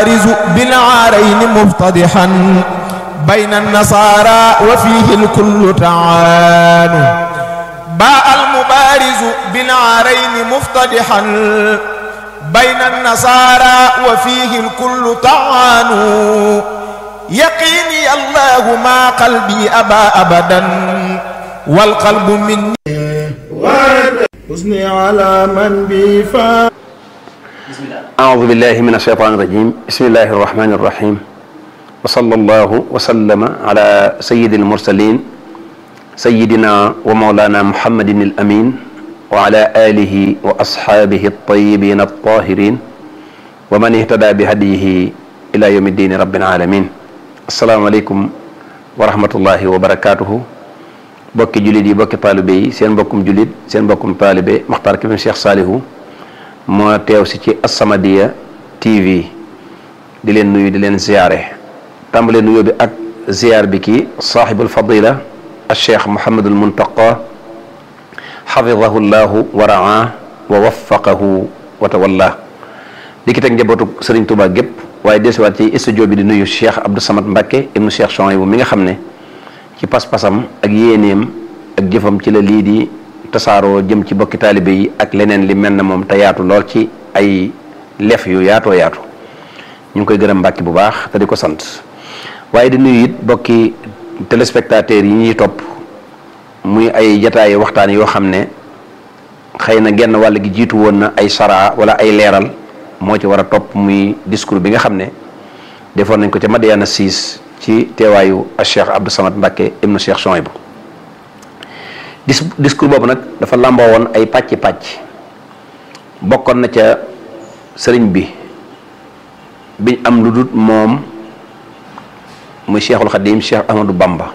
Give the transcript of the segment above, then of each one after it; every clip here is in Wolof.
بالعارين مفتضحا بين النصارى وفيه الكل تعان باء المبارز بالعارين مفتضحا بين النصارى وفيه الكل طعان يقيني الله ما قلبي أبى أبدا والقلب مني حسني على من بفا أعوذ بالله من الشيطان الرجيم بسم الله الرحمن الرحيم وصلى الله وسلم على سيد المرسلين سيدنا ومولانا محمد الأمين وعلى آله وأصحابه الطيبين الطاهرين ومن اهتدى بهديه إلى يوم الدين رب العالمين السلام عليكم ورحمة الله وبركاته bokki jullit yi bokki taalibe yi seen mbokkum jullit seen mbokkum taalibe Maxtaar Kébé Cheikh Saalihu moo teew si ci As-Samadiyya TV di leen nuyu di leen ziyaare tàmbale nuyoo bi ak ziyaar bi kii saaxibul fadila al cheikh Mouhamadul Muntaqa xafidahu llahu wa raa wa waffaqahu wa tawalla di ki teg njabootu Sëriñ Tuubaa gépp waaye desiwaat ci studio bi di nuyu cheikh Abdou Samad Mbakke ibnu cheikh Chouaïbou mi nga xam ne ci pas-pasam ak yéeneem ak jëfam ci la lii di tasaaroo jëm ci bokki taalibe yi ak leneen li mel na moom te yaatu lool ci ay lef yu yaatoo yaatu ñu ngi koy gërëm mbàkki bu baax te di ko sant waaye di nuyu it bokki téléspectateurs yi ñuy topp muy ay jataayu waxtaan yoo xam ne xëy na genn wàll gi jiitu woon na ay saraa wala ay leeral moo ci war a topp muy discours bi nga xam ne defoon nañ ko ca Madiana 6 ci teewaayu a cheikh Abdou Samad Mbakke ibnu cheikh Chouaïbou dis discours boobu nag dafa làmboo woon ay pàcc pàcc bokkoon na ca sëriñ bi biñ am lu dut moom muy cheikhul xadim cheikh Ahmadou Bamba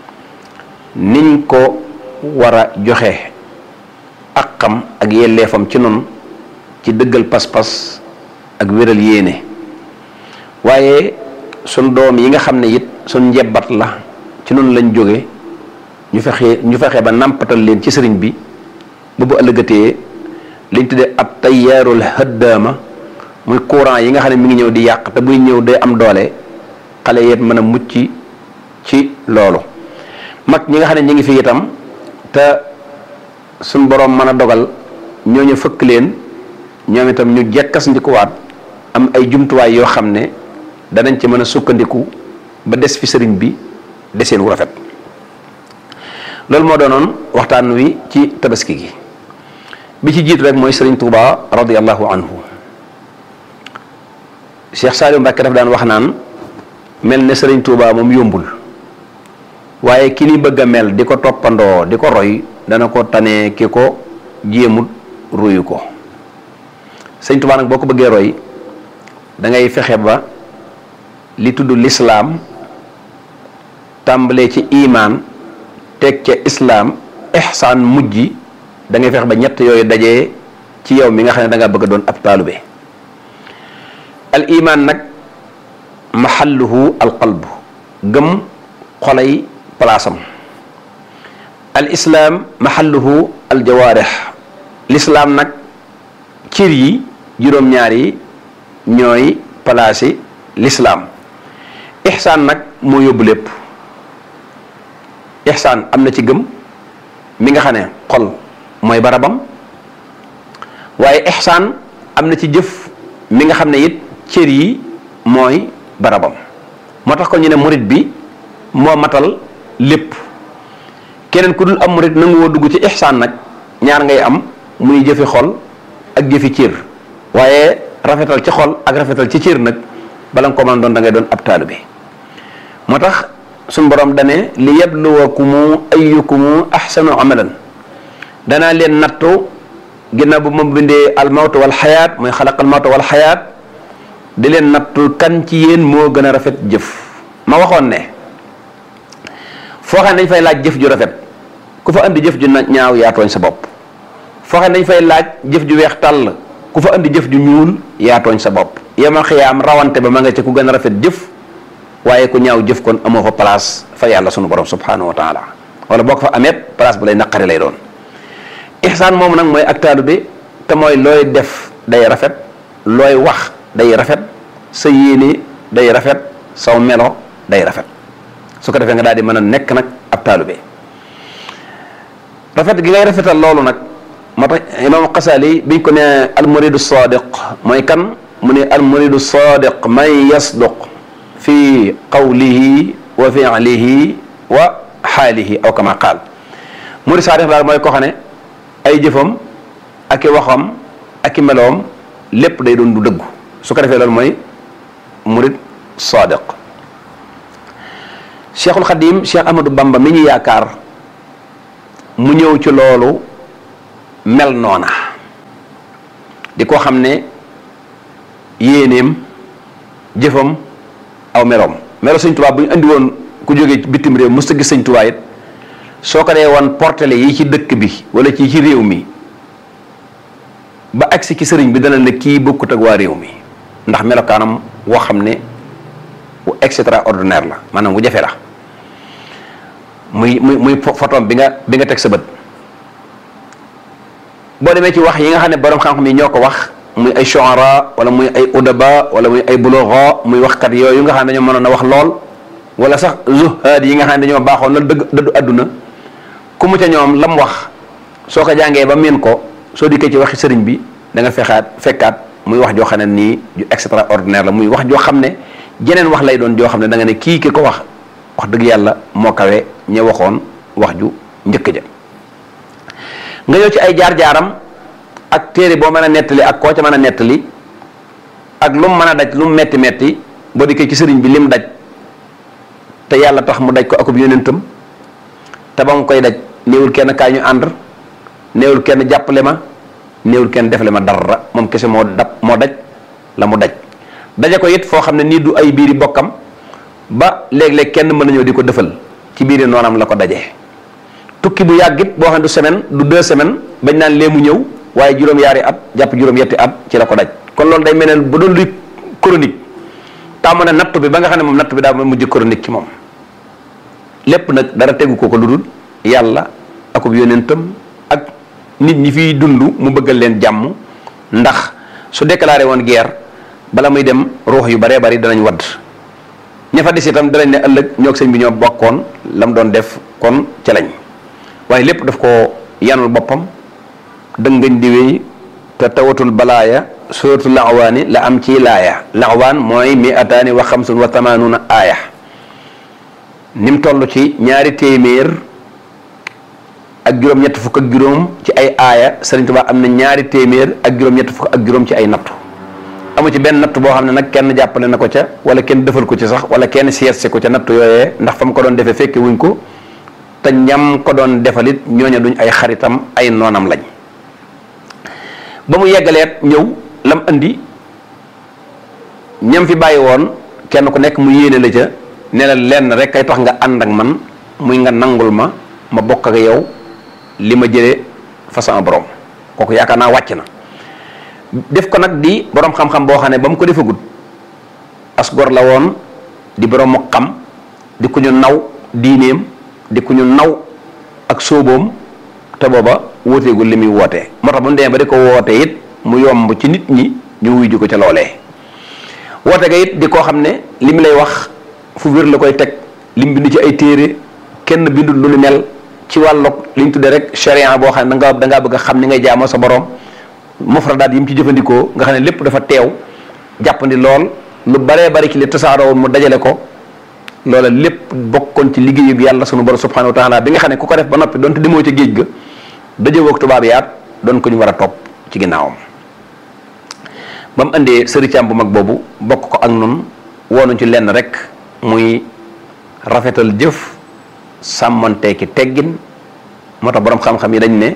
niñ ko war a joxe ak xam ak yelleefam ci noonu ci dëggal pas-pas ak wéral yéene waaye sun doom yi nga xam ne it sun njebbat la ci noonu lañ jóge ñu fexe ñu fexe ba nàmpatal leen ci sëriñ bi ba bu ëllëgatee liñ tuddee ab tayyaarul hëddaama muy courant yi nga xam ne mi ngi ñëw di yàq te buy ñëw day am doole xale yépp mën a mucc ci loolu mag ñi nga xam ne ñi ngi fi itam te suñ boroom mën a dogal ñooñu fëkk leen ñoom itam ñu jekkas ndikuwaat am ay jumtuwaay yoo xam ne danañ ci mën a sukkandiku ba des fi sëriñ bi deseen wu rafet loolu moo doonoon waxtaan wi ci tabaski gi bi ci jiitu rek mooy sëriñ Touba radiyallahu anhu Cheikh Saliou Mbacke daf daan wax naan mel ne sëriñ Touba moom yombul waaye ki ni bëgg a mel di ko toppandoo di ko roy dana ko tane ki ko jéemut ruyu ko sëriñ Touba nag boo ko bëggee roy da ngay fexe ba li tudd lislaam tàmbalee ci imaan teg ca islaam ihsaan mujj da ngay fexe ba ñett yooyu dajee ci yow mi nga xam ne da nga bëgg a doon ab taalube al imaan nag mahalluhu al qalb gëm xolay palaasam al islaam mahalluhu al jawaarix lislaam nag cir yi juróom-ñaar yi ñooy palaasi lislaam ixsaan nag moo yóbbu lépp ixsaan am na ci gëm mi nga xam ne xol mooy barabam waaye ixsaan am na ci jëf mi nga xam ne it cër yi mooy barabam moo tax kon ñu ne murit bi moo matal lépp keneen ku dul am murit nangu woo dugg ci ixsaan nag ñaar ngay am muy jëfi xol ak jëfi cër waaye rafetal ci xol ak rafetal ci cër nag bala nga ko mën doon da ngay doon ab taalibe moo tax suñ borom dane li yabluwakumu ayyukumu ahsanu amalan danaa leen nattu ginnaaw bu ma bindee almawtu wal xayaat mooy xalaqal mawtu wal xayaat di leen nattu kan ci yéen moo gën a rafet jëf ma waxoon ne foo xam ne dañ fay laaj jëf ju rafet ku fa andi jëf ju ñaaw yaa tooñ sa bopp foo xam ne dañ fay laaj jëf ju weex tàll ku fa andi jëf ju ñuul yaa tooñ sa bopp yemal xiyaam rawante ba ma nga ci ku gën a rafet jëf waaye ku ñaaw jëf kon amoo fa place fa yàlla sunu borom subhanahu wa taala wala boo ko fa ameet place bu lay naqari lay doon ihsaan moom nag mooy ak taalibe te mooy looy def day rafet looy wax day rafet sa yéene day rafet saw melo day rafet su ko defee nga daal di mën a nekk nag ab taalube rafet gi ngay rafetal loolu nag moo tax imam Xasaali biñ ko ne almuridu sadiq mooy kan mu ne almuridu sadiq man yasduq fi qawlihi wa fi'lihi wa xaalihi aw kama qaal murid sadiq daal mooy ko xam ne ay jëfam ak i waxam ak i meloom lépp day doon du dëggu su ko defee loolu mooy murid sadiq cheikhul xadim cheikh ahmadou bamba mi ñu yaakaar mu ñëw ci loolu mel noona di ko xam ne yéeneem jëfam aw meloom melo sëñ Tuubaa bu ñu andi woon ku jógee bitim réew mos ta gis sëñ Tuubaa it soo ko dee woon portele yi ci dëkk bi wala ci ci réew mi ba agsi ci sëriñ bi dana ne kii bokkut ak waa réew mi ndax melokaanam woo xam ne bu extraordinaire la maanaam bu jafe la muy muy muy photom bi nga bi nga teg sa bët boo demee ci wax yi nga xam ne borom xam-xam yi ñoo ko wax muy ay shu'ara wala muy ay udaba wala muy ay bulugha muy waxkat yooyu nga xam ne dañoo mënoon a wax lool wala sax zuhaad yi nga xam ne dañoo baaxoon loolu dëgg dëddu àdduna ku mu ca ñoom lam wax soo ko jàngee ba miin ko soo dikkee ci waxi sëriñ bi da nga fexaat fekkaat muy wax joo xam ne nii ju extraordinaire la muy wax joo xam ne jeneen wax lay doon joo xam ne da nga ne kii ki ko wax wax dëgg yàlla moo kawe ña waxoon wax ju njëkk ja nga ñëw ci ay jaar-jaaram ak téere boo mën a nettali ak koo ca mën a nettali ak lu mu mën a daj lu mu metti metti boo dikkee ci sëriñ bi lim daj te yàlla tax mu daj ko akub yonentam te ba mu koy daj néewul kenn kaay ñu ànd néewul kenn jàppale ma néewul kenn defale ma dara moom kese moo dab moo daj la mu daj daje ko it foo xam ne nii du ay biiri bokkam ba léeg-léeg kenn mën na ñëw di ko defal ci biiri noonam la ko dajee tukki bu yàgg it boo xam ne du semaine du deux semaines bañ naan lee mu ñëw waaye juróom-yaari at jàpp juróom-yetti at ci la ko daj kon loolu day mel ne bu doon luy chronique tàmm na natt bi ba nga xam ne moom natt bi daa mujj chronique ci moom lépp nag dara tegu ko ko lu dul yàlla akub yónentam ak nit ñi fiy dund mu bëggal leen jàmm ndax su déclaré woon guerre bala muy dem ruux yu baree bari danañ wadd ña fa des itam danañ ne ëllëg ñoo sëñ bi ñoo bokkoon la mu doon def kon ca lañ waaye lépp daf ko yanul boppam dëngañ di wéy te tawatul balaaya suratul laxwaani la am ci laaya laxwaan mooy mi ataani wa xamsun wa tamaanuna aaya ni mu toll ci ñaari téeméer ak juróom-ñett fukk ak juróom ci ay aaya Sëriñ Tuubaa am na ñaari téeméer ak juróom-ñett fukk ak juróom ci ay nattu amu ci benn natt boo xam ne nag kenn jàppale na ko ca wala kenn defal ko ci sax wala kenn seetse ko ca natt yooyee ndax fa mu ko doon defee fekke wuñ ko te ñam ko doon defalit ñooña duñ ay xaritam ay noonam lañ ba mu yeggaleet ñëw lam andi ñam fi bàyyi woon kenn ku nekk mu yéene la ca ne la lenn rek kay tax nga ànd ak man muy nga nangul ma ma bokk ak yow li ma jëlee fa sama borom kooku yaakaar naa wàcc na def ko nag di borom xam-xam boo xam ne ba mu ko defagut as gor la woon di borom mu xam di ku ñu naw diineem di ku ñu naw ak sóoboom te booba wóoteegul li muy wootee moo tax bu ñu demee ba di ko woote it mu yomb ci nit ñi ñu wuy ji ko ca loolee woote ga it di koo xam ne li mu lay wax fu wér la koy teg lim bind ci ay téere kenn bindul lu ni mel ci wàllug li ñu tuddee rek charia boo xam ne da nga da ngaa bëgg a xam ni ngay jaamoo sa borom mufradaat yi mu ci jëfandikoo nga xam ne lépp dafa teew jàppandi lool lu baree bari ci li tasaaroo mu dajale ko loola lépp bokkoon ci liggéeyub yàlla sunu borom subhanahu wa taala bi nga xam ne ku ko def ba noppi donte demoo ca géej ga dajewoog tubaab yaat doon ko ñu war a topp ci ginnaawam ba mu indee sëricaam bu mag boobu bokk ko ak nun woonu ci lenn rek muy rafetal jëf sàmmanteeki teggin moo tax boroom xam-xam yi dañ ne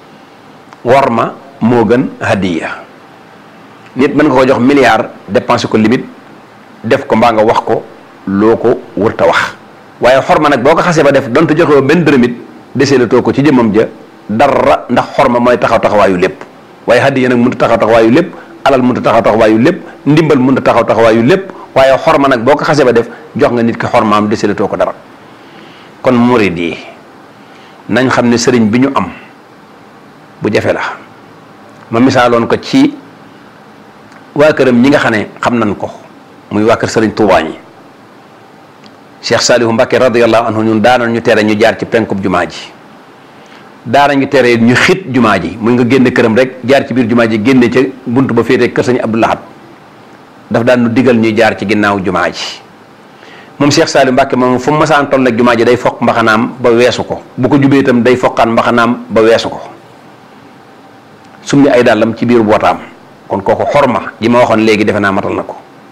war ma moo gën hadiya nit mën nga ko jox milliard dépensé ko limite def ko mbaa nga wax ko loo ko wërta wax waaye xorma nag boo ko xasee ba def donte joxe benn dërëmit desee la too ko ci jëmmam ja dara ndax xorma mooy taxaw taxawaayu lépp waaye hadiya nag mënut a taxaw taxawaayu lépp alal mënut a taxaw taxawaayu lépp ndimbal mënut a taxaw taxawaayu lépp waaye xorma nag boo ko xasee ba def jox nga nit ki xormaam desee la too ko dara kon murid yi nañ xam ne sëriñ bi ñu am bu jafe la ma misaaloon ko ci waa këram ñi nga xam ne xam nañ ko muy waa kër sëriñ Tuubaa ñi Cheikh Salihu Mbacké radiyallahu anhu ñun daana ñu tere ñu jaar ci penkub jumaa ji daana ñu tere ñu xit jumaa ji muy nga génne këram rek jaar ci biir jumaa ji génne ca bunt ba féetee kër sëñ Abdou Lahad daf daan nu digal ñuy jaar ci ginnaaw jumaa ji moom Cheikh Saliou Mbacke moom fu mu masaan toll ak jumaa ji day foq mbaxanaam ba weesu ko bu ko jubee itam day foqaan mbaxanaam ba weesu ko summi ay dàllam ci biir bootaam kon kooku xorma ji ma waxoon léegi defe naa matal na ko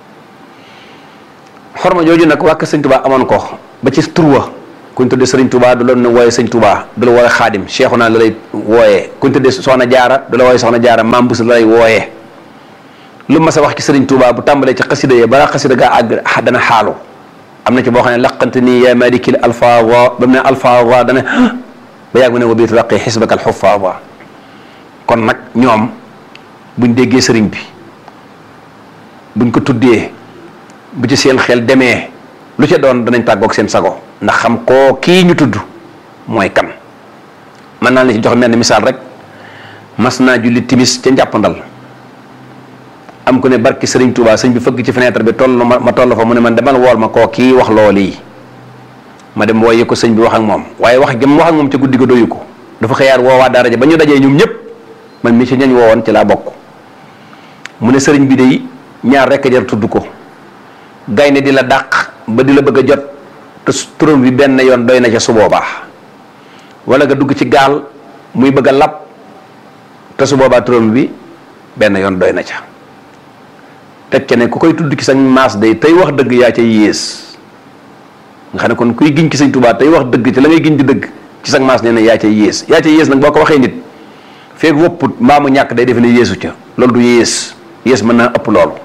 xorma jooju nag wàkk sëñ Touba amoon ko ba ci turwa kuñ tuddee sëriñ Touba du la ne wooye sëñ Touba du la wooye xaadim Cheikhu naa la lay wooyee kuñ tuddee soxna jaara du la wooye soxna jaara maam bus la lay wooyee lu ma sa wax ci sëriñ Touba bu tàmbalee ci xasida yi balaa xasida gaa àgg dana xaalu am na ci boo xam ne laqante nii yaa malikil alfawa ba mu ne alfawa dana ba yàgg mu ne wa biir laqi xisbaka alxufawa kon nag ñoom buñ déggee sëriñ bi buñ ko tuddee bu ci seen xel demee lu ca doon danañ tàggoog seen sago ndax xam koo kii ñu tudd mooy kan mën naa la ci jox mel ni misaal rek mas naa julli timis ca njàppandal am ku ne barki sëriñ Touba sëñ bi fëgg ci fenêtre bi toll ma ma toll fa mu ne man demal wool ma koo kii wax loolu yi ma dem wooye ko sëñ bi wax ak moom waaye wax jëm wax ak moom ca guddi ga doyu ko dafa xëyaat woowaa daara ja ba ñu dajee ñoom ñëpp man mi ci ñañ woowoon ci laa bokk mu ne sëriñ bi day ñaar rekk jar tudd ko gaynde di la dàq ba di la bëgg a jot te turam bi benn yoon doy na ca su boobaa wala nga dugg ci gaal muy bëgg a lab te su boobaa turam bi benn yoon doy na ca teg ca ne ku koy tudd ci sa maas day tey wax dëgg yaa ca yées nga xam ne kon kuy giñ ci sëñ Tuubaa tey wax dëgg ci la ngay giñ di dëgg ci sa maas nee na yaa ca yées yaa ca yées nag boo ko waxee nit feeg wopput mbaa mu ñàkk day defe ne yéesu ca loolu du yées yées mën naa ëpp loolu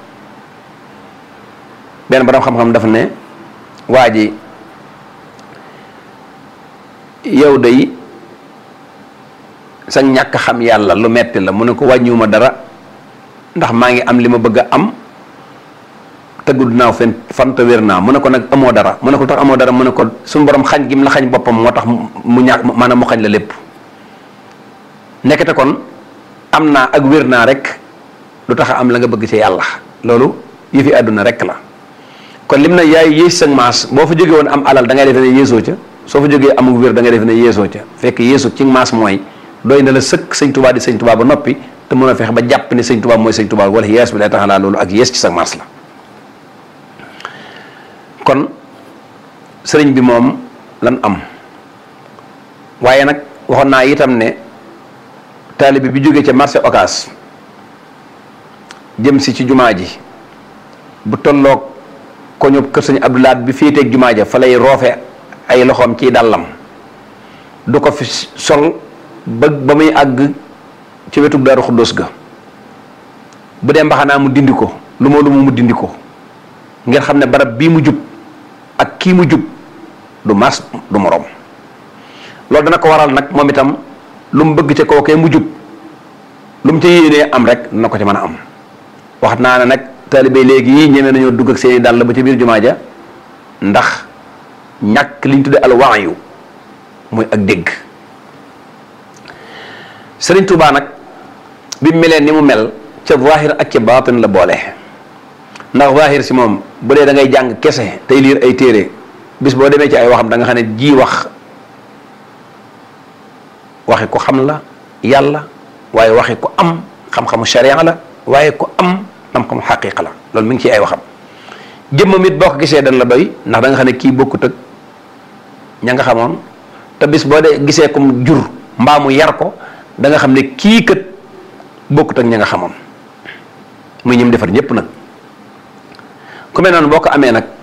benn borom xam-xam dafa ne waa ji yow day sa ñàkk xam yàlla lu metti la mu ne ko wàññiwuma dara ndax maa ngi am li ma bëgg a am tëggul naaw fen fan te wér naa mu ne ko nag amoo dara mu ne ko tax amoo dara mu ne ko suñu borom xañ gi mu la xañ boppam moo tax mu ñàkk maanaam mu xañ la lépp nekkete kon am naa ak wér naa rek du tax a am la nga bëgg ci yàlla loolu yëfi àdduna rek la kon lim na yaay yées sa maas boo fa jógee woon am alal da ngay defe ne yéesoo ca soo fa jógee amul wér da ngay defe ne yéesoo ca fekk yéesu ci maas mooy doy na la sëkk sëñ tubaa di sëñ tubaa ba noppi te mën a fexe ba jàpp ne sëñ tubaa mooy sëñ tubaa wala yees bi lay tax laa loolu ak yées ci sa maas la kon sëriñ bi moom lan am waaye nag waxoon naa itam ne taalibe bi jógee ca marché Ocass jëm si ci jumaa ji bu tolloog ko ñu kër sëñ Abdoulaat bi féeteeg jumaa ja fa lay roofe ay loxoom ciy dàllam du ko fi sol ba ba muy àgg ci wetu Daaru Xuddoos ga bu dee mbaxanaa mu dindi ko lu ma lu mu mu dindi ko ngeen xam ne barab bii mu jub ak kii mu jub du mas du moroom loolu dana ko waral nag moom itam lu mu bëgg ca kookee mu jub lu mu ca yéenee am rek dina ko ca mën a am wax naa ne nag taalibe léegi yii ñeme nañoo dugg ak seeni dàll ba ci biir jumaa ja ndax ñàkk li ñu tudde al waayu muy ak dégg Sëriñ Tuubaa nag bi mu melee ni mu mel ca zaahir ak ca baatin la boole ndax zaahir si moom bu dee da ngay jàng kese tey liir ay téere bis boo demee ci ay waxam da nga xam ne ji wax waxi ko xam la yàlla waaye waxi ko am xam-xamu sharia la waaye ko am xam-xamu xaqiqa la loolu mi ngi ci ay waxam jëmmam it boo ko gisee dañ la doy ndax da nga xam ne kii bokkut ak ña nga xamoon te bis boo dee gisee comme jur mbaa mu yar ko da nga xam ne kii kët bokkut ak ña nga xamoon muy ñim defar ñëpp nag ku mel noonu boo ko amee nag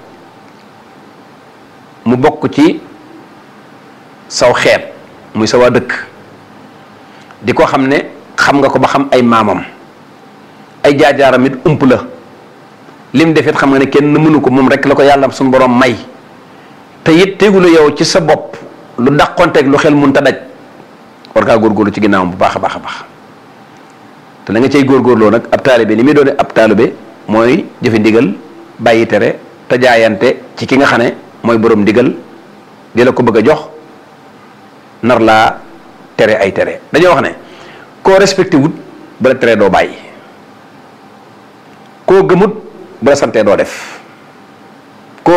mu bokk ci saw xeet muy sa waa dëkk di ko xam ne xam nga ko ba xam ay maamam ay jaajaaram it ump la lim defit xam nga ne kenn mënu ko moom rek la ko yàlla suñu borom may te it tegulu yow ci sa bopp lu dàqonteeg lu xel mun ta daj war ngaa góorgóorlu ci ginnaawam bu baax a baax a baax te la nga cay góorgóorloo nag ab taalibe li muy doone ab taalibe mooy jëfe ndigal bàyyi tere te jaayante ci ki nga xam ne mooy borom ndigal di la ko bëgg a jox nar laa tere ay tere dañoo wax ne koo respecté wut ba la tere doo bàyyi koo gëmut ba la santee doo def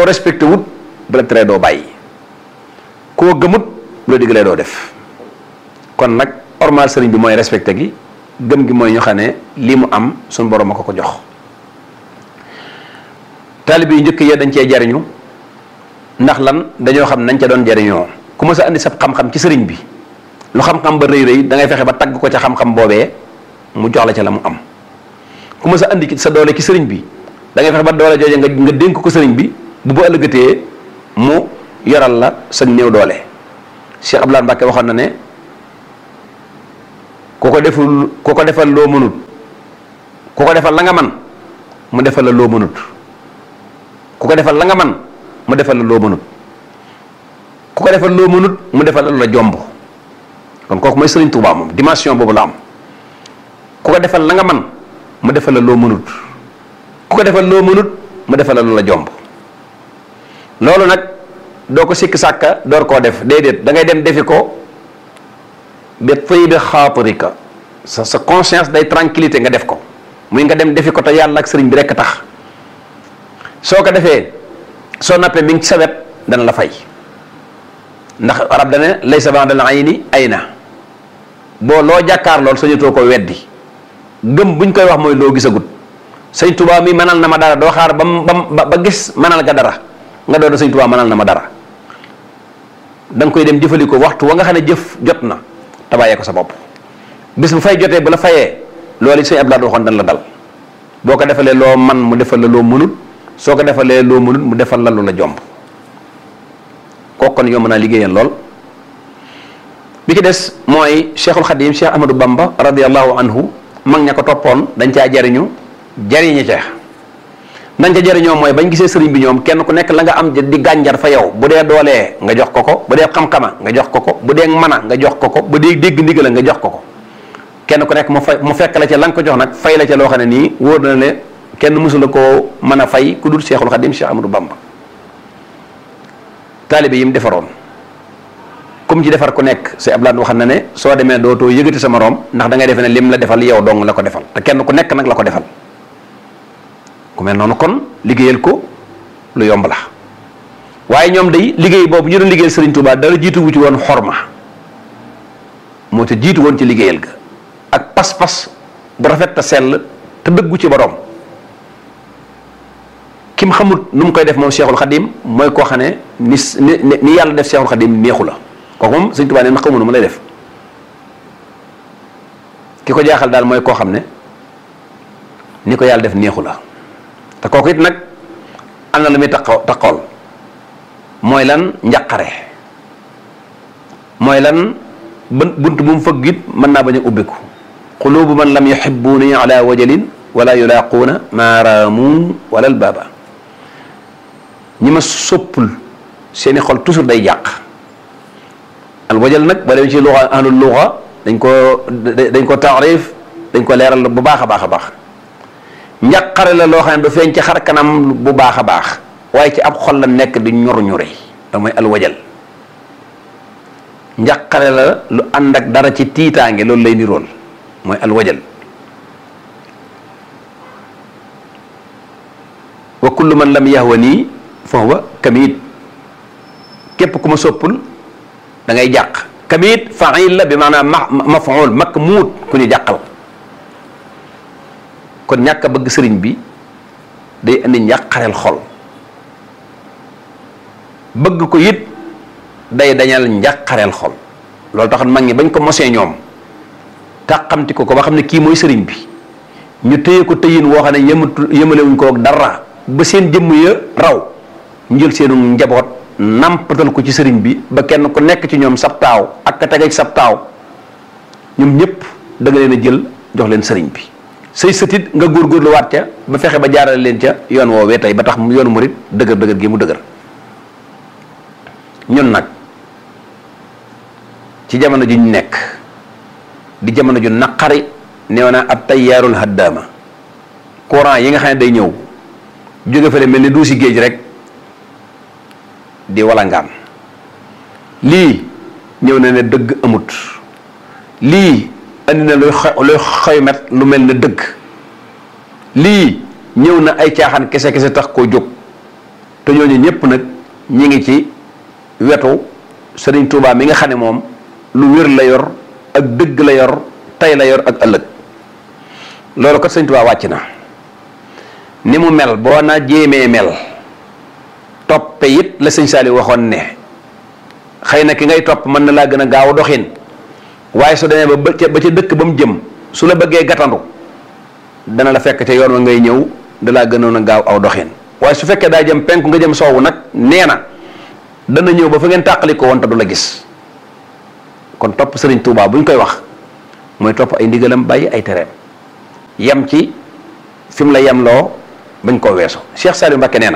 koo respecté wut bu la teree doo bàyyi koo gëmut bu la diggalee doo def kon nag ormal sëriñ bi mooy respecté gi gëm gi mooy ñu xam ne lii mu am suñu borom a ko ko jox taalib yu njëkk ya dañ cee jariñu ndax lan dañoo xam nañ ca doon jariñoo ku ma sa andi sa xam-xam ci sëriñ bi lu xam-xam ba rëy rëy da ngay fexe ba tagg ko ca xam-xam boobee mu jox la ca la mu am ku ma sa andi sa doole ci sëriñ bi da ngay fexe ba doole jooje nga nga dénk ko sëriñ bi bu bu ëllëgatee mu yoral la sa néew doole Cheikh Abdoulaye Mbacke waxoon na ne ku ko deful ku ko defal loo mënut ku ko defal la nga man mu defal la loo mënut ku ko defal la nga man mu defal la loo mënut ku ko defal loo mënut mu defal la la jomb kon kooku mooy Sëriñ Tuubaa moom dimension boobu la am ku ko defal la nga man mu defal la loo mënut ku ko defal loo mënut mu defal la lu la jomb loolu nag doo ko sikk sàkka door koo def déedéet da ngay dem defi ko bi tayyibi xaatirika sa sa conscience day tranquillité nga def ko muy nga dem defi ko te yàlla ak sëriñ bi rekk tax soo ko defee soo nappee mi ngi ci sa wet dana la fay ndax arab dane laysa ba'dal ayni ayna boo loo jàkkaar lool sañatoo ko weddi gëm buñ koy wax mooy loo gisagut sëñ Tuubaa mi mënal na ma dara doo xaar ba ba ba gis mënal ga dara nga doon sëñ Tuubaa mënal na ma dara da nga koy dem jëfandikoo waxtu wa nga xam ne jëf jot na te bàyyee ko sa bopp bis bu fay jotee bu la fayee loolu it sëñ Abdoulaye waxoon dañ la dal boo ko defalee loo man mu defal la loo mënut soo ko defalee loo mënut mu defal la lu la jomb kooku kon yomb naa liggéeyal lool bi ki des mooy Cheikhul Khadim Cheikh Ahmadou Bamba radiyallahu anhu mag ña ko toppoon dañ caa jariñu jariñi ca nañ ca jariñoo mooy bañ gisee sëriñ bi ñoom kenn ku nekk la nga am di gànjar fa yow bu dee doolee nga jox ko ko bu dee xam-xama nga jox ko ko bu dee mën a nga jox ko ko bu dee dégg ndigal nga jox ko ko kenn ku nekk mu fay mu fekk la ca la nga ko jox nag fay la ca loo xam ne nii wóor na ne kenn mësula koo mën a fay ku dul Cheikhul Khadim Cheikh Ahmadou Bamba taalibe yi mu defaroon comme ci defar ku nekk c'est Abdoulaye wax na ne soo demee dootoo yëgati sa moroom ndax da ngay defe ne lim la defal yow dong la ko defal te kenn ku nekk nag la ko defal ku mel noonu kon liggéeyal ko lu yomb la waaye ñoom day liggéey boobu ñu doon liggéeyal Serigne Touba dara jiitu wu ci woon xorma moo te jiitu woon ci liggéeyal ga ak pas-pas bu rafet te sell te dëggu ci borom kim xamut nu mu koy def moom Cheikhul Khadim mooy koo xam ne ni ni ni yàlla def Cheikhul Khadim neexu la kooku moom Serigne Touba ne na xamu nu mu lay def ki ko jaaxal daal mooy koo xam ne ni ko yàlla def neexu la. te kooku it nag am na lu muy taxaw taxawal mooy lan njaqare mooy lan bunt bu mu fëgg it mën naa bañ a ubbiku qulubu man lam yuhibbuni ala wajalin wala yulaquuna maaraamu wala albaaba ñi ma soppul seeni xol toujours day jàq al wajal nag ba dem ci luxa ahlul luxa dañ ko dañ ko taarif dañ ko leeral bu baax a baax a baax njàqare la loo xam ne du feeñ ci xar kanam bu baax a baax waaye ci ab xol la nekk di ñor ñure da mooy alwajal njàqare la lu ànd ak dara ci tiitaange loolu lay nirool mooy alwajal wa kullu man lam yahwa nii fa huwa kamiit képp ku ma soppul da ngay jàq kamiit fail la bi maanaam ma mafuul mak muut ku ñu jàqal kon ñàkk a bëgg sëriñ bi day indi njàqareel xol bëgg ko it day dañal njàqareel xol loolu tax mag ñi bañ ko mosee ñoom tàqamti ko ko ba xam ne kii mooy sëriñ bi ñu téye ko tëyin woo xam ne yëmatu yëmalewuñ ko ak dara ba seen jëmm ya raw ñu jël seenu njaboot nampatal ko ci sëriñ bi ba kenn ku nekk ci ñoom sab taaw ak ka tege ci sab taaw ñoom ñëpp da nga leen a jël jox leen sëriñ bi say sëtit nga góorgóorlu waat ca ba fexe ba jaarale leen ca yoon woowee tey ba tax yoonu murit dëgër dëgër gi mu dëgër ñun nag ci jamono ju ñu nekk di jamono ju naqari neew na ab tayyaarul haddaama courant yi nga xam ne day ñëw jóge fële mel ni duusi géej rek di walangaan lii ñëw na ne dëgg amut lii andi na luy luy xoymet lu mel ne dëgg lii ñëw na ay caaxaan kese kese tax koo jóg te te ñooñu ñëpp nag ñi ngi ci wetu Sëriñ Tuubaa mi nga xam ne moom lu wér la yor ak dëgg la yor tey la yor ak ëllëg loolu kat Sëriñ Tuubaa wàcc na ni mu mel boo na jéemee mel toppe it la sëñ Saali waxoon ne xëy na ki ngay topp mën na laa gën a gaaw doxin waaye su demee ba ba ca dëkk ba mu jëm su la bëggee gatandu dana la fekk ca yoon wa ngay ñëw da laa gënoon a gaaw aw doxin waaye su fekkee daa jëm penku nga jëm soowu nag nee na dana ñëw ba fa ngeen tàqali ko woon te du la gis kon topp Sëriñ Tuubaa bu ñu koy wax mooy topp ay ndigalam bàyyi ay tereem yem ci fi mu la yemloo bañ koo weesu Cheikh Saliou Mbacké nee na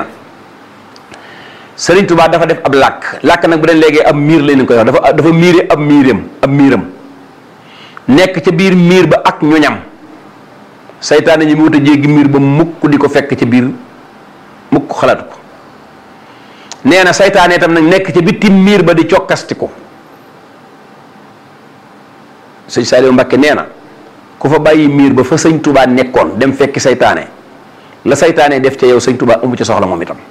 Sëriñ Tuubaa dafa def ab làkk làkk nag bu dee léegi ab miir lañu koy wax dafa dafa miire ab miiram ab miiram nekk ca biir miir ba ak ñoñam saytaane ñi mu wut a jéggi miir ba mukk di ko fekk ca biir mukk xalaatu ko nee na saytaane itam nag nekk ca bitim miir ba di cokkastiku sëñ Saliou Mbacké nee na ku fa bàyyi miir ba fa sëñ Tuubaa nekkoon dem fekki saytaane la saytaane def ca yow sëñ Tuubaa amu ca soxla moom itam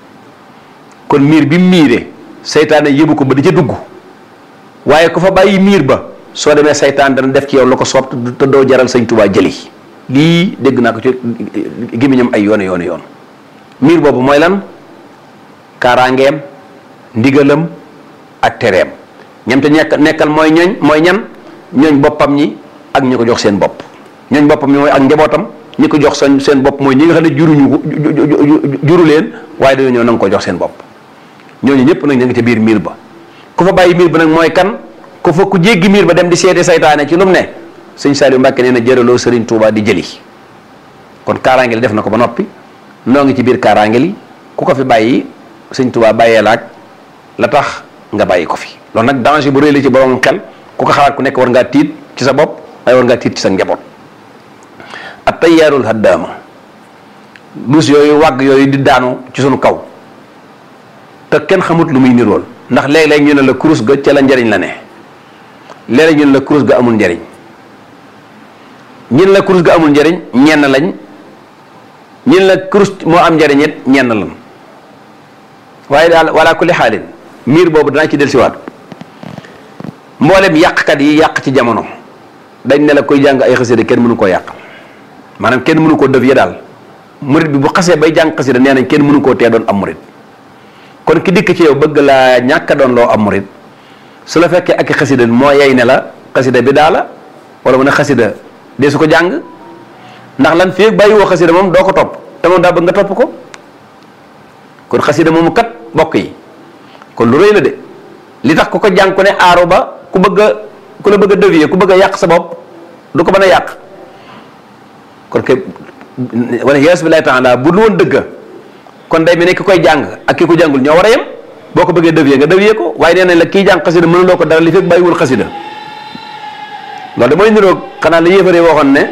kon miir bi miire saytaane yëbu ko ba di ca dugg waaye ku fa bàyyi miir ba soo demee saytaan dana def ci yow la ko soob te doo jaral sëñ Tuubaa jëli lii dégg naa ko ci gémmiñam ay yoon yoon yoon miir boobu mooy lan kaaraangeem ndigalam ak tereem ñam te nekk nekkal mooy ñoñ mooy ñan ñooñ boppam ñi ak ñi ko jox seen bopp ñooñ boppam ñi mooy ak njabootam ñi ko jox seen seen bopp mooy ñi nga xam ne juruñu ko juru leen waaye dañoo ñëw na nga ko jox seen bopp ñooñu ñëpp nag ñu ngi ca biir miir ba ku fa bàyyi miir ba nag mooy kan ku fa ku jéggi miir ba dem di seeti saytaane ci lu mu ne sëñ Saliou Mbacké nee na jëraloo Serigne Touba di jëli kon kaaraange li def na ko ba noppi noo ngi ci biir kaaraange li ku ko fi bàyyi sëñ Touba bàyyee la ak la tax nga bàyyi ko fi loolu nag danger bu rëy la ci borom xel ku ko xalaat ku nekk war ngaa tiit ci sa bopp waaye war ngaa tiit ci sa njaboot at tayyaarul haddaama dus yooyu wàgg yooyu di daanu ci sunu kaw te kenn xamut lu muy nirool ndax léeg-léeg ñu ne la kurus ga ca la njariñ la ne léeg-léeg ñu ne la kurus ga amul njariñ ñin la kurus ga amul njariñ ñenn lañ ñin la kurus moo am njariñ it ñenn lañ waaye daal wala kulli xaalin miir boobu danaa ci dellusiwaat mboolem yàqkat yi yàq ci jamono dañ ne la koy jàng ay xasida kenn mënu koo yàq maanaam kenn mënu koo def ya daal murit bi bu xasee bay jàng xasida nee nañ kenn mënu koo tee doon am murit kon ki dikk ci yow bëgg laa ñàkk a doon loo am murit su la fekkee ak xasida moo yey ne la xasida bi daa la wala mu ne xasida dee su ko jàng ndax lan fii bàyyi woo xasida moom doo ko topp te moom daa bëgg nga topp ko kon xasida moomu kat bokk yi kon lu rëy la de li tax ku ko jàng ku ne aaru ba ku bëgg a ku la bëgg a dévier ku bëgg a yàq sa bopp du ko mën a yàq kon ke wala yees bi lay taala bu lu woon dëgg kon day mel ne ki koy jàng ak ki ko jàngul ñoo war a yem boo ko bëggee dévier nga dévier ko waaye nee nañ la kii jàng xasida mënuloo ko dara li fekk bàyyiwul xasida loolu da mooy niroog xanaa la yéefaree waxoon ne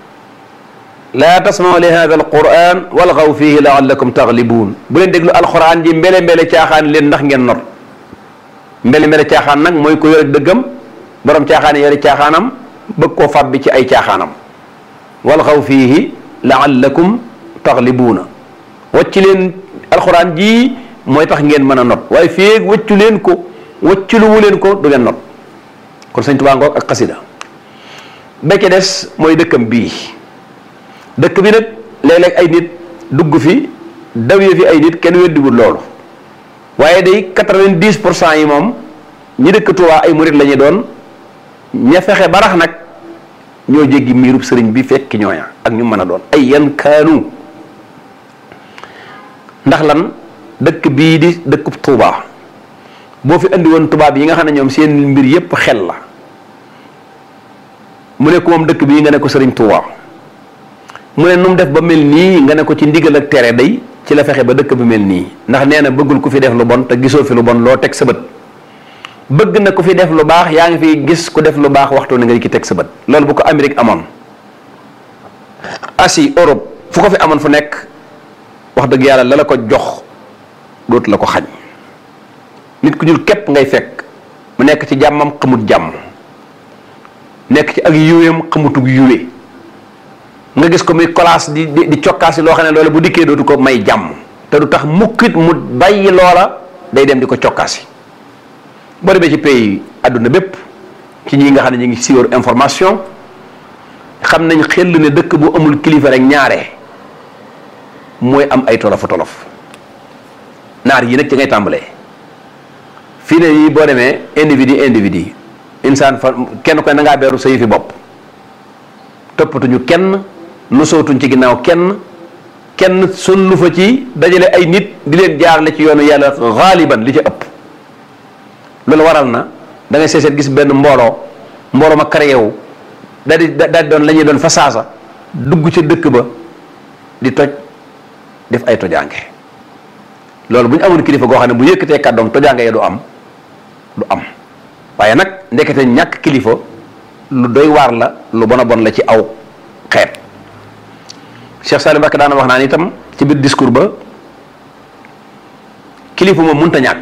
laa tasmau li hada al quran walgaw fihi laallakum taglibuun bu leen déglu alquran ji mbele mbele caaxaan leen ndax ngeen not mbele mbele caaxaan nag mooy ko yore dëggam borom caaxaan yi yore caaxaanam bëgg koo fab bi ci ay caaxaanam walgaw fihi laallakum taglibuuna wacci leen alquran ji mooy tax ngeen mën a not waaye fii waccu leen ko wacculuwu leen ko du ngeen not kon sëñ Tuubaa ngoog ak xasida békke des mooy dëkkam bii dëkk bi nag léeg-léeg ay nit dugg fi dawye fi ay nit kenn weddiwul loolu waaye day quatre-vingt-dix pour cent yi moom ñi dëkk Tuubaa ay murit la ñu doon ña fexe barax nag ñoo jéggi miirub sëriñ bi fekki ñooña ak ñu mën a doon ay yan kaanu ndax lan dëkk bii di dëkkub Tuubaa boo fi andi woon tubaab yi nga xam ne ñoom seen mbir yépp xel la mu ne ko moom dëkk bii nga ne ko sëriñ Tuubaa mu ne nu mu def ba mel nii nga ne ko ci ndigal ak tere day ci la fexe ba dëkk bi mel nii ndax nee na bëggul ku fi def lu bon te gisoo fi lu bon loo teg sa bët bëgg na ku fi def lu baax yaa ngi fi gis ku def lu baax waxtu ni nga ki teg sa bët loolu bu ko Amérique amoon Asie Europe fu ko fi amoon fu nekk wax dëgg yàlla la la ko jox dootu la ko xañ nit ku ñuul képp ngay fekk mu nekk ci jàmmam xamut jàmm nekk ci ak yuweem xamutug yuwe nga gis ko muy kolaas di di di cokkaas yi loo xam ne loolu bu dikkee dootu ko may jàmm te du tax mukkit mu bàyyi loola day dem di ko cokkaasi boo demee ci pays àdduna bépp ci ñi nga xam ne ñu ngi siiwar information xam nañ xel ne dëkk bu amul kilifa rek ñaare mooy am ay tolof tolof naar yi nag ci ngay tàmbalee fii ne yi boo demee individu individu insaan fa kenn koy na ngaa beeru sa yëfi bopp toppatuñu kenn lu sootuñ ci ginnaaw kenn kenn sun lu fa ci dajale ay nit di leen jaarale ci yoonu yàlla xaaliban li ci ëpp loolu waral na da ngay seeseet gis benn mbooloo mbooloo ma créé wu daal di daal di doon la ñuy doon fa saasa dugg ca dëkk ba di toj def ay tojaange loolu bu ñu amoon kilifa goo xam ne bu yëkkatee kàddoom tojaange ya du am du am waaye nag ndekete ñàkk kilifa lu doy waar la lu bon a bon la ci aw xeet Cheikh Salim Mbacké daana wax naan itam ci biir discours ba kilifa moom mënta ñàkk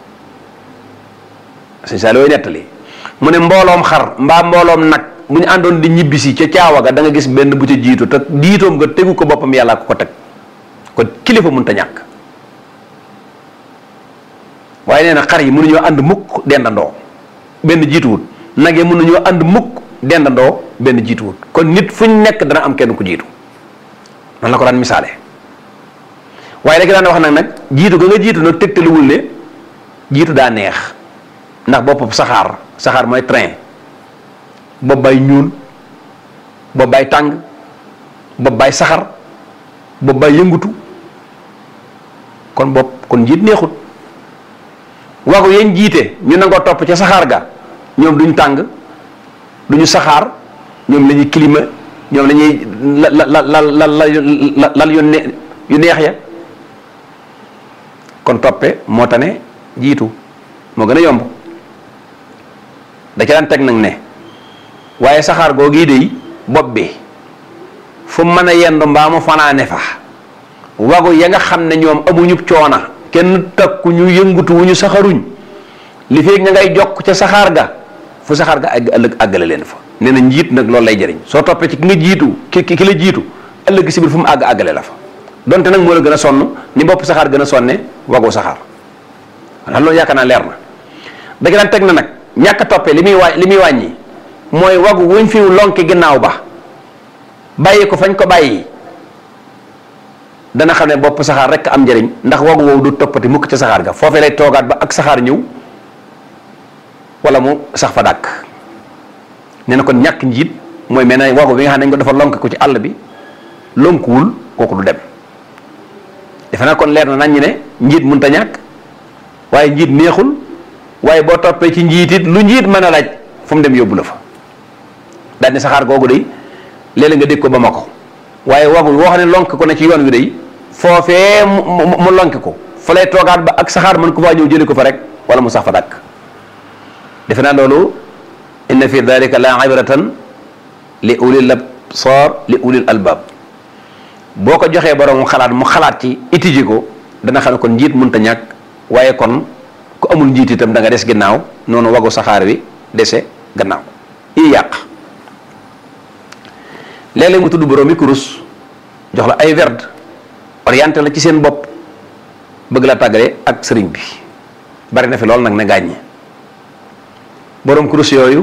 sëñ Salim way nettali mu ne mbooloom xar mbaa mbooloom nag bu ñu àndoon di ñibbisi ca caawa ga da nga gis benn bu ca jiitu te jiitoom nga tegu ko boppam yàlla ko ko teg kon kilifa mënta ñàkk waaye nee na xar yi mënuñoo ànd mukk dendandoo benn jiituwut nag yi mënuñoo ànd mukk dendandoo benn jiituwut kon nit fu ñu nekk dana am kenn ku jiitu noonu la ko daan misaale waaye rek daan wax nag nag jiitu ga nga jiitu nag tegtaluwul ne jiitu daa neex ndax bopp saxaar saxaar mooy train bopp bay ñuul bopp bay tàng bopp bay saxar bopp bay yëngutu kon bopp kon njiit neexut wagu yéen jiite ñu nangoo topp ca saxaar ga ñoom duñ tàng duñu saxaar ñoom la ñuy climat ñoom la ñuy la la la la la lal yu ne yu neex ya kon toppe moo tane jiitu moo gën a yomb da ca daan teg nag ne waaye saxaar googii dey bopp bi fu mën a yendu mbaa mu fanaane fa wagu ya nga xam ne ñoom amuñu coona kenn takku ñu yëngutu wu ñu saxaruñ li feeg ña ngay jokk ca saxaar ga fu saxaar ga àgg ëllëg àggale leen fa nee na njiit nag loolu lay jëriñ soo toppee ci ki nga jiitu ki ki la jiitu ëllëg si biir fu mu àgg àggale la fa donte nag moo la gën a sonn ni bopp saxaar gën a sonne wagu saxaar xanaa loolu yaakaar naa leer na da daan teg na nag ñàkk a toppee li muy wàññi li muy wàññi mooy wagu wuñ fi lonki ginnaaw ba bàyyi ko fañ ko bàyyi dana xam ne bopp saxaar rek am njëriñ ndax wagu woowu du toppati mukk ca saxaar ga foofee lay toogaat ba ak saxaar ñëw wala mu sax fa dàkk nee na kon ñàkk njiit mooy mel na wagu bi nga xam ne dañ ko dafa lonk ko ci àll bi lonkuwul kooku du dem defe naa kon leer na nañ ne njiit mënut a ñàkk waaye njiit neexul waaye boo toppee ci njiit it lu njiit mën a laaj fu mu dem yóbbu la fa daal ne saxaar googu day léeg-léeg nga dégg ko ba ma ko waaye wagu woo xam ne lonk ko ne ci yoon wi day foofee mu mu lonk ko fa lay toogaat ba ak saxaar mën ko faa ñëw jëli ko fa rek wala mu sax fa dàkk defe naa loolu inna fi dalika la ibratan li ulil absar li ulil albab boo ko joxee borom mu xalaat mu xalaat ci étudier ko dana xam ne kon njiit mënta ñàkk waaye kon ku amul njiit itam da nga des ginnaaw noonu wagu saxaar wi dese gannaaw yi yàq léeg-léeg mu tudd borom yi kurus jox la ay werd orienté la ci seen bopp bëgg la tàggale ak sëriñ bi bari na fi lool nag ne gàññi borom kurus yooyu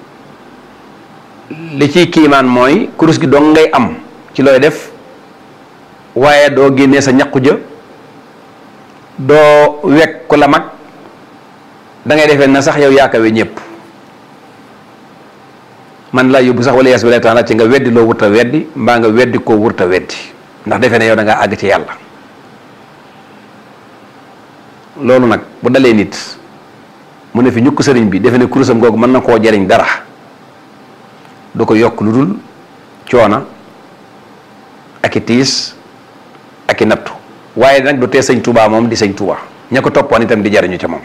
li ciy kiimaan mooy kurus gi dong ngay am ci looy def waaye doo génnee sa ñaqu jë doo wekk ku la mag da ngay defee na sax yow yaakawe ñëpp man laa yóbbu sax wala yees bi lay tax ci nga weddi loo wurta weddi mbaa nga weddi koo wurta weddi ndax defee ne yow da ngaa àgg ci yàlla loolu nag bu dalee nit mu ne fi ñukk sëriñ bi defe ne kurusam googu mën na koo jariñ dara du ko yokk lu dul coona ak i tiis ak i nattu waaye nag du tee sëñ Touba moom di sëñ Touba ña ko toppoon itam di jariñu ca moom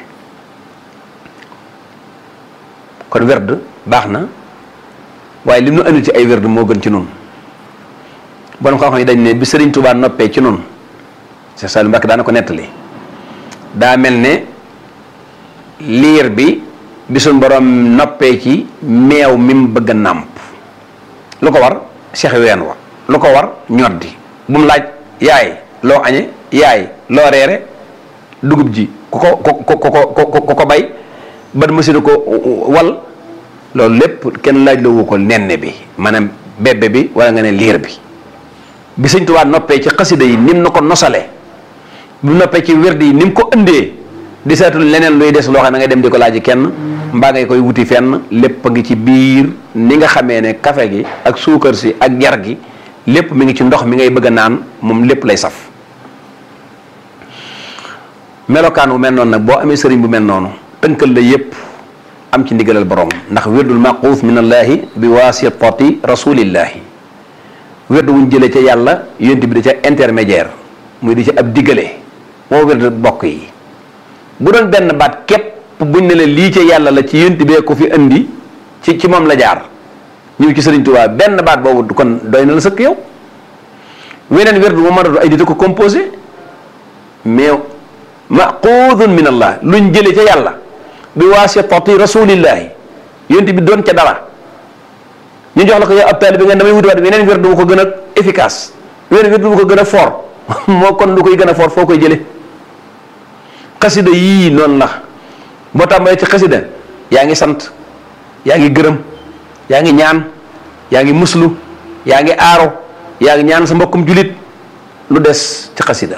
kon werd baax na waaye li mu nu andil ci ay werd moo gën ci nun borom xam-xam yi dañ ne bi sëriñ Touba noppee ci nun Cheikh Saliou Mbacké daana ko nettali daa mel ne liir bi bi suñ borom noppee ci meew mi mu bëgg a nàmp lu ko war seex ween wa lu ko war ñoddi bu mu laaj yaay loo añe yaay loo reere dugub ji ku ko ku ko ku ko ku ko bay ban machine ko wal loolu lépp kenn laaj la wu ko nenne bi maanaam bébé bi wala nga ne liir bi bi sëñ Tuubaa noppee ci xasida yi nim na ko nosale bu noppee ci werd yi ni mu ko ëndee di seetul leneen luy des loo xam ne nga dem di ko laaj kenn mbaa ngay koy wuti fenn lépp a ngi ci biir ni nga xamee ne kafe gi ak suukar si ak jar gi lépp mi ngi ci ndox mi ngay bëgg a naan moom lépp lay saf melokaan bu mel noonu nag boo amee sëriñ bu mel noonu tënkal la yépp am ci ndigalal borom ndax wirdul maquuf min allaahi bi wasitati rasulillahi wird wuñ jëlee ca yàlla yonent bi da ca intermédiaire muy di ca ab diggale moo wird bokk yi bu doon benn baat képp buñ ne la lii ca yàlla la ci yonent bee ko fi indi ci ci moom la jaar ñëw ci sëriñ Tuubaa benn baat boobu kon doy na la sëkk yow weneen wird bu ma mën a ay nit a ko composé mais maquudun min allah luñ jëlee ca yàlla bi waasitati rasulillahi yonent bi doon ca dara ñu jox la ko yow ab taalibe bi nga damay wutiwaat weneen wird bu ko gën a efficace weneen wird bu ko gën a fort moo kon lu koy gën a fort foo koy jële xasida yii noonu la boo tàmbalee ci xasida yaa ngi sant yaa ngi gërëm yaa ngi ñaan yaa ngi muslu yaa ngi aaro yaa ngi ñaan sa mbokkum julit lu des ci xasida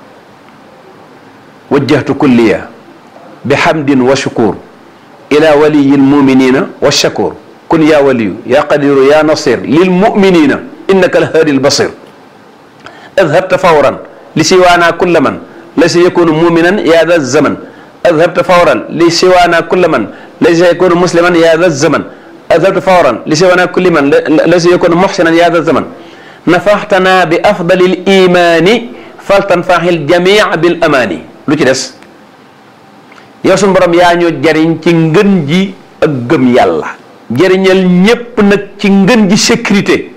wajjahtu kulliya bi hamdin wa shukur ila waliyi lmuminina wa shakur kun ya waliyu ya qadiru ya nasir lil muminina innaka alhaadi albasir adhabta fawran li siwaana kulla man laysa yakunu muminan ya da zaman adhabta fawran li siwaana kulla man laysa yakunu musliman ya da zaman adhabta fawran li siwaana kulli man laysa yakunu muhsinan ya da zaman nafaxtana bi afdali limani faltanfaxi ljamia bil amaani lu ci des yow suñu borom yaa ñoo jariñ ci ngën ji ak gëm yàlla jariñal ñépp nag ci ngën ji sécurité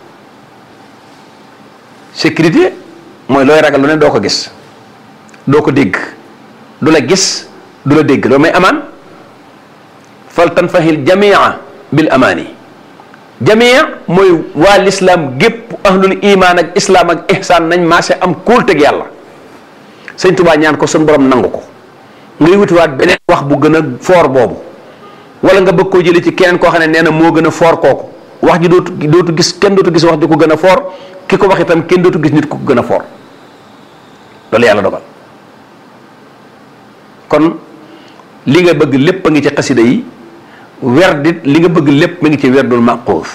sécurité mooy looy ragal lu ne doo ko gis doo ko dégg du la gis du la dégg loolu may amaan fal tanfahil jamia bil amaani jamia mooy waa lislaam gépp ahlul iman ak islaam ak ihsaan nañ maase am kóolteg yàlla sëñ Tuubaa ñaan ko suñu borom nangu ko ngay wutiwaat beneen wax bu gën a foor boobu wala nga bëgg koo jëlee ci keneen koo xam ne nee na moo gën a foor kooku wax ji dootu dootu gis kenn dootu gis wax ji ko gën a foor ki ko wax itam kenn dootu gis nit ku ko gën a foor loolu yàlla dogal kon li nga bëgg lépp a ngi ci xasida yi werdit li nga bëgg lépp mi ngi ci werdul maquuf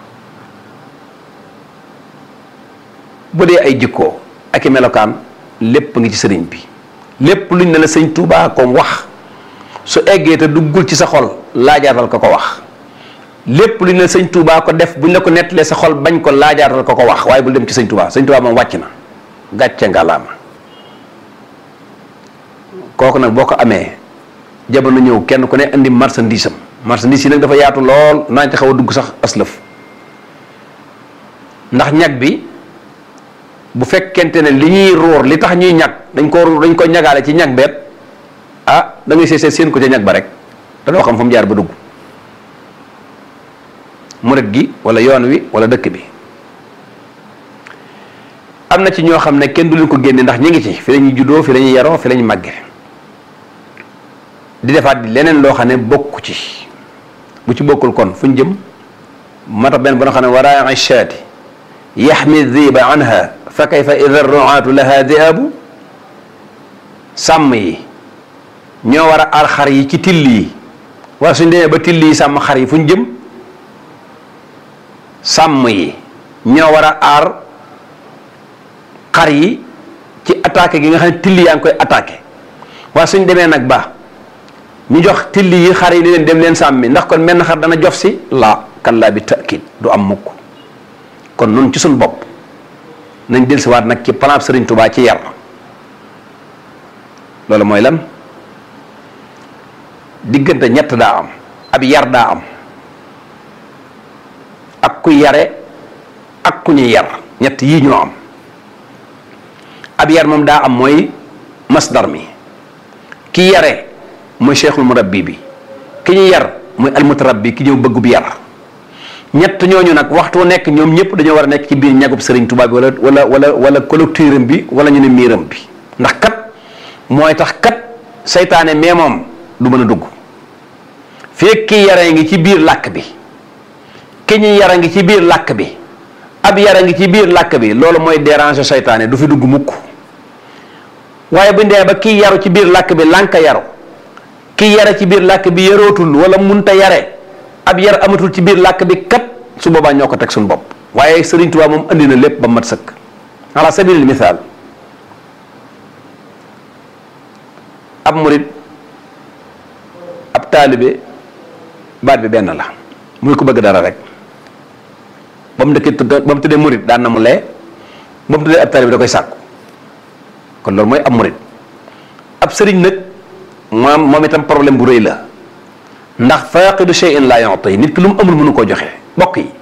bu dee ay jikkoo ak i melokaan lépp ngi ci sëriñ bi lépp luñ ne la sëñ Tuubaa ko wax su eggee te duggul ci sa xol laajaatal ko ko wax lépp luñ ne la sëñ Tuubaa ko def buñ la ko nettalee sa xol bañ ko laajaatal ko ko wax waaye bul dem ci sëñ Tuubaa sëñ Tuubaa moom wàcc na gàcce ngalaama kooku nag boo ko amee jamono ñëw kenn ku ne indi marchandise am marchandise yi nag dafa yaatu lool naa ci xaw a dugg sax aslëf ndax ñag bi bu fekkente ne li ñuy róor li tax ñuy ñag dañ ko dañ ko ñagaale ci ñag beet ah da ngay seet seen ko ca ñag ba rek te doo xam fu mu jaar ba dugg murit gi wala yoon wi wala dëkk bi am na ci ñoo xam ne kenn du leen ko génne ndax ñi ngi ci fi la ñuy juddoo fi la ñuy yaroo fi la ñuy màgge di defaat di leneen loo xam ne bokku ci bu ci bokkul kon fu ñu jëm moo tax benn ba nga xam ne waraa shaati yaxmi dhiba anha fa kayfa ida ruaatu laha diabu sàmm yi ñoo war a aar xar yi ci till yi wala suñ demee ba till yi sàmm xar yi fu ñu jëm sàmm yi ñoo war a aar xar yi ci attaqué gi nga xam ne till yaa ngi koy attaqué waaye suñ demee nag ba ñu jox till yi xar yi ni leen dem leen sàmmi ndax kon menn xar dana jof si laa kallaa bi taakid du am mukk kon nun ci suñ bopp nañ dellusiwaat nag ci plan Sëriñ Tubaa ci yar loolu mooy lan diggante ñett daa am ab yar daa am ak ku yare ak ku ñuy yar ñett yii ñoo am ab yar moom daa am mooy masdar mi ki yare mooy cheikhul murabbi bi ki ñu yar mooy almutarabbi ki ñëw bëggub yar ñett ñooñu nag waxtu nekk ñoom ñëpp dañoo war a nekk ci biir ñagub sëriñ Tuubaa bi wala wala wala wala collecturam bi wala ñu ne miiram bi ndax kat mooy tax kat seytaane mais moom du mën a dugg fekk ki yara ngi ci biir làkk bi ki ñu yara ngi ci biir làkk bi ab yara ngi ci biir làkk bi loolu mooy déranger seytaane du fi dugg mukk waaye bu ndee ba kii yaru ci biir làkk bi lànka yaru kii yara ci biir làkk bi yarootul wala munta yare ab yar amatul ci biir làkk bi kat su boobaa ñoo ko teg suñu bopp waaye Sëriñ Tuubaa moom andi na lépp ba mat sëkk ala sabilil misaal ab murit ab taalibe baat bi benn la muy ko bëgg dara rek ba mu dëkkee ba mu tuddee murit daan na mu lee ba mu tuddee ab taalibe da koy sàkku kon loolu mooy ab murit ab sëriñ nag moom moom itam problème bu rëy la ndax faaqidu shay'in laa yu'ti nit ki lu mu amul mënu koo joxe bokk yi